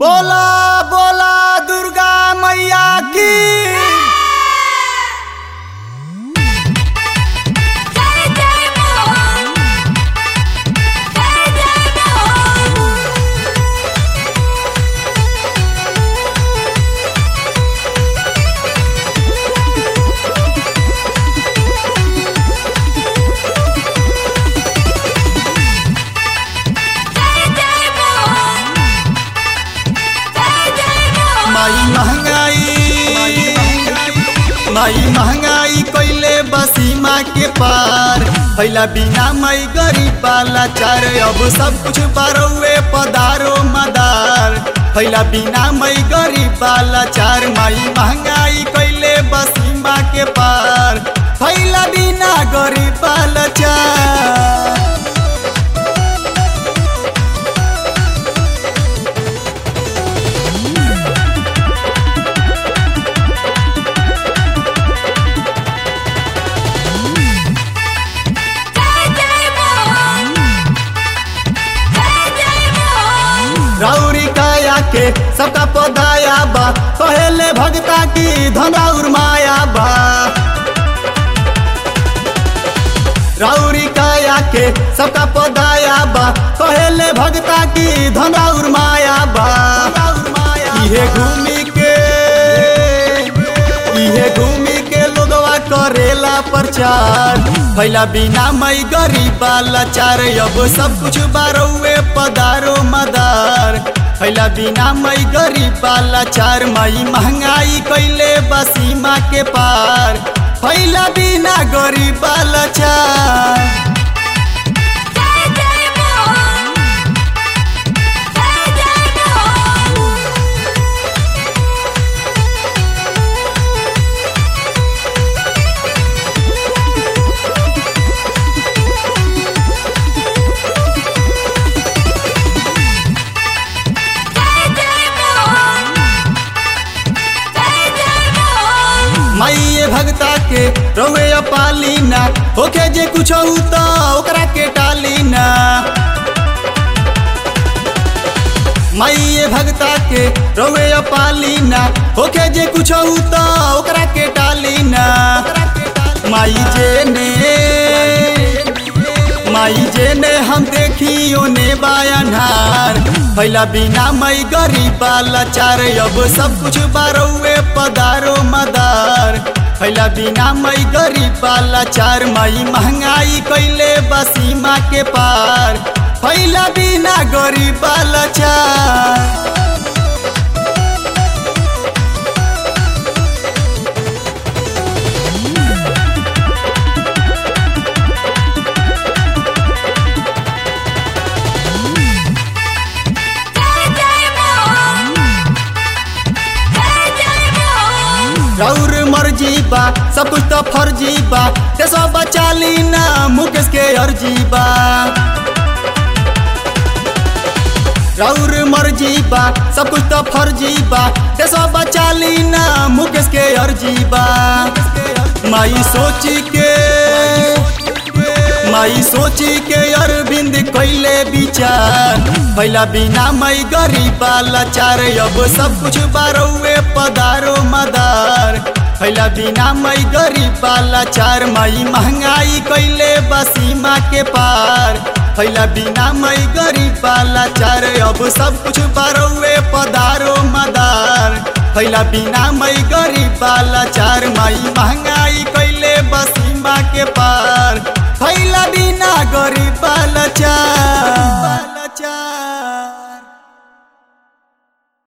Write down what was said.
बोला बोला दुर्गा मैया की जय जय मोहन जय जय मोहन जय जय मोहन जय जय मोहन माई महंगाई माई महंगाई कैले बसीमा के पार पहला बिना मई गरीब वाला चार अब सब कुछ बारौए पदारो मदार पहला बिना मई गरीब वाला चार माई महंगाई कैले बसीमा के पार पहला बिना गरीब वाला चार जय जय मोहन जय जय मोहन राउरी काया के सबका पदाया बा पहले भगता की धनौर माया बा राउरी काया के सबका पदाया बा पहले भगता की धनौर माया बा इहे घूमी के इहे घूमी के लोगवा करेला प्रचार पहला बिना मई गरीब लाचार अब सब कुछ बारौए पदारो मदार पहला बिना मई गरीब लाचार मई महंगाई कैले बसीमा के पार पहला बिना गरीब लाचार जय जय मोहन जय जय मोहन जय जय मोहन जय जय मोहन माइये भगता के रवे पालीना होके जे कुछ तो ओकरा के टालीना माइये भगता के रवे पालीना होके जे कुछ तो ओकरा के टालीना माई जे ने माई जे ने हम देखियो ने बायनहार पहला बिना मई गरीब लाचार अब सब कुछ बारौए पदारो मदार पहला बिना मई गरीब लाचार मई महंगाई कैले बसीमा के पार पहला बिना गरीब लाचार जय जय मोहन जय जय मोहन रौर मर्जी बा सब कुछ तो फर्जी बा ते सब बचा ली ना मुकेश के अर्जी बा रौर मर्जी बा सब कुछ तो फर्जी बा ते सब बचा ली ना मुकेश के अर्जी बा माई सोची के माई सोची के अरविंद कैले विचार पहला बिना मई गरीब लाचार अब सब कुछ बारौए पदारो मदार पहला बिना मई गरीब लाचार मई महंगाई कैले बसीमा के पार पहला बिना मई गरीब लाचार अब सब कुछ बारौए पदारो मदार पहला बिना मई गरीब लाचार मई महंगाई कैले बस